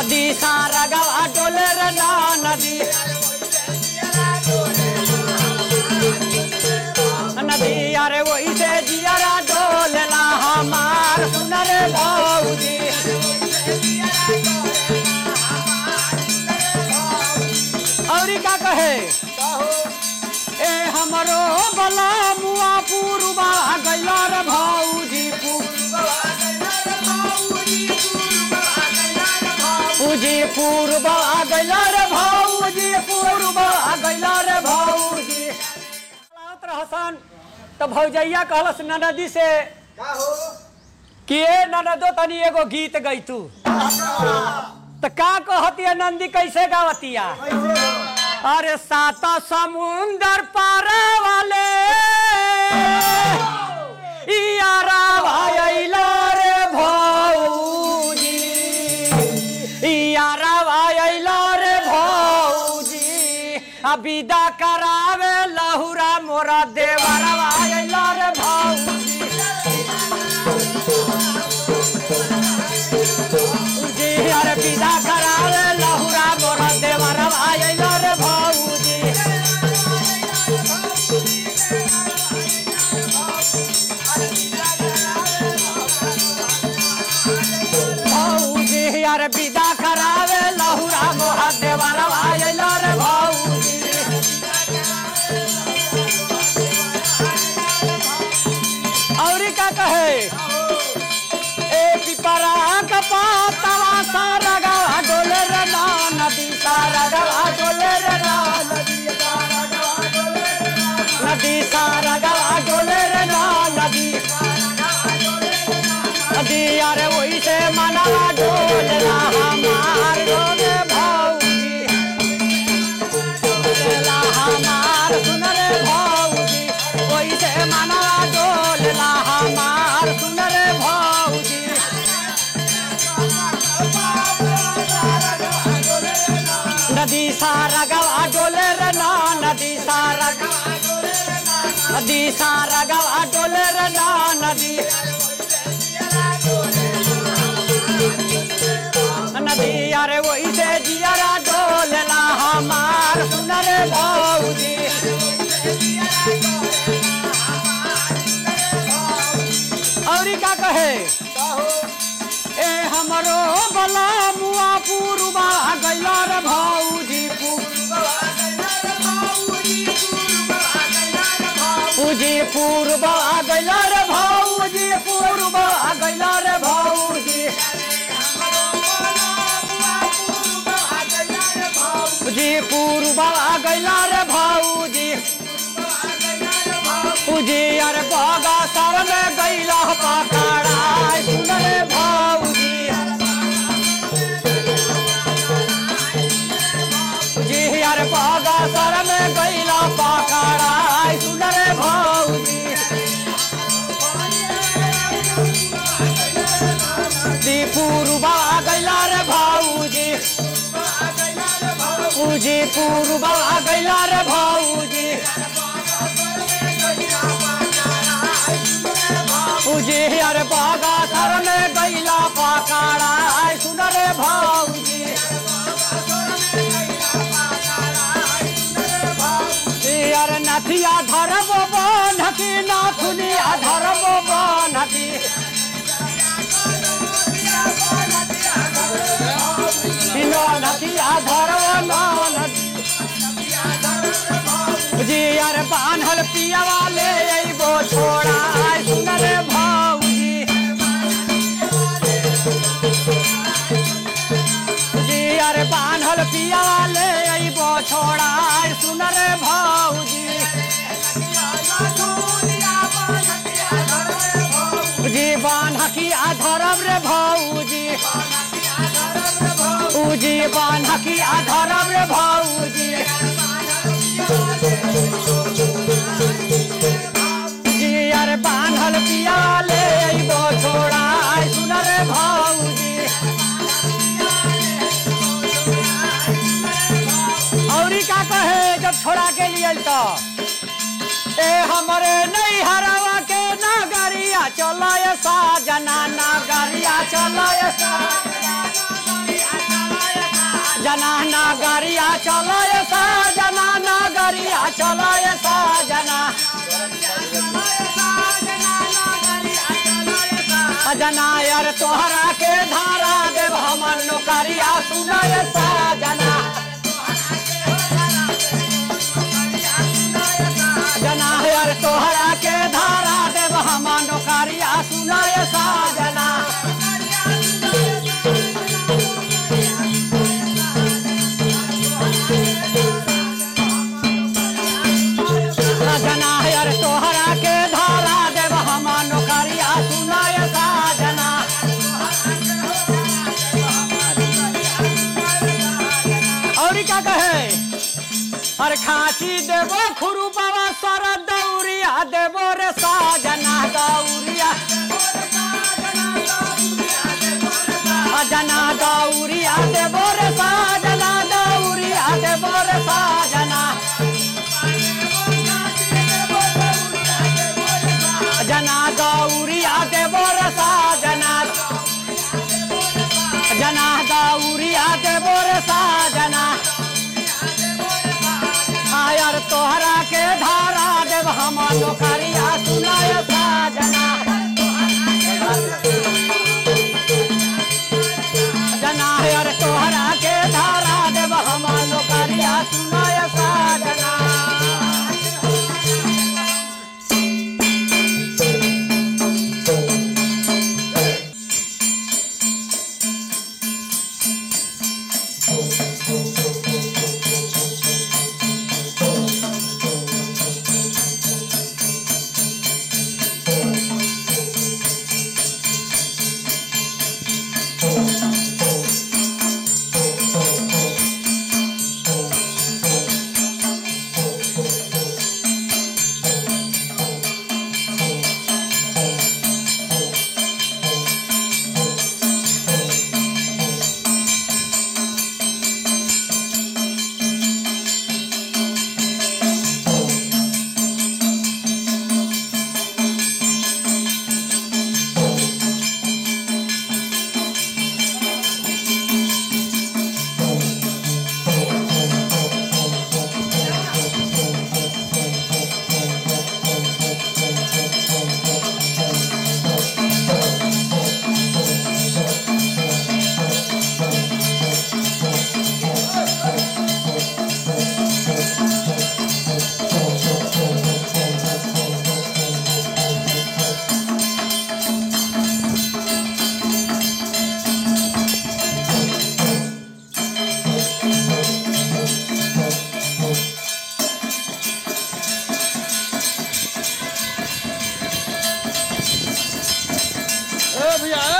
नदी सारा गवा डोले रे ना नदी नदी अरे वही से जियरा डोलेला हमार सुनर भौजी और का कहे ए हमरो बला मुआ पूर्वा गैला रे भौजी पूजी पूर्व आ गैला रे भौजी पूर्व आ गैला रे भौजी चलावत रहसन तो भौजैया कहलस ननदी से का हो कि ए ननदो तनी एगो गीत गई तू तो का कहतिया नंदी कैसे गावतिया अरे सात समुंदर पार वाले यारा भाईला रे भौजी यारा भाईला रे भौजी आ विदा करावे लहुरा मोरा देवरा भाईला रे भौजी जी अरे विदा करावे लहुरा मोरा देवरा भाईला रे भौजी भौजी अरे विदा करावे लहुरा मोरा देवरा भाईला रे भौजी और का कहे ए पिपरा का पातवा सारा गवा डोले रे ना नदी सारा गवा डोले रे ना नदी सारा गवा डोले रे ना नदी नदी अरे वही से मनवा डोलना हमार डोले भौजी डोलेला हमार सुन रे भौजी वही से मनवा डोलना हमार सुन रे भौजी नदी सारा गवा डोले रे ना नदी सारा नदी सारा गवा डोले रे ना नदी नदी अरे वही से जियरा डोलना हमार सुन रे भौजी और का कहे का हो ए हमरो बला मुआ पूर्वा गैला रे भौजी पूजी पूर्वा गैला रे भौजी पूर्वा गैला रे भौजी पूजी पूर्वा गैला रे भौजी पूजी अरे बागा सर में गैला पकड़ा सुन रे भौजी जी यार बागा सर में गैला पकड़ा सुन रे भौजी दी पूर्वा गैला रे भौजी पूजी पूर्वा गैला रे भौजी पूजी यार बागा सर में गैला पकड़ा सुन रे भौजी यार नथिया धरब बनकी नाथुनिया धरब बनकी बिना नथिया धरब ननकी जी यार बान्हल पिया वाले अइबो छोड़ा सुन रे भौजी जी यार बान्हल पिया वाले अइबो छोड़ा सुन रे भौजी जी बान्हकी आधरब रे भौजी उजी बान्हकी आधरब रे भौजी जी यार बान्हल पिया ले अइबो छोड़ा सुन रे भौजी औरी का कहे जब छोड़ा के लिए तो ए हमरे नहीं हरावा के नगरिया चलो सा जना नगरिया चलो सा चलो ये साजना नगरिया चलो ये साजना जना यार तोहरा के धारा देव हमन नौकरिया सुना ये साजना जना यार तोहरा के धारा देव हमन नौकरिया सुना ये साजना जना यार तोहरा के धारा देव हमन नौकरिया सुना ये साजना और क्या कहे अरे खाची देवो खुरू बाबा सर दौरिया देवो रे साजना दौरिया जना दौरिया देवो रे साजना दौरिया देवो रे साजना जना गौरिया देवो रे साजना जना गौरिया देवो रे साजना आयर तोहरा के धारा देव हम नौकरिया सुनाय साजना जना यार तोहरा के धारा देव हम नौकरिया सुनाय साजना ए भैया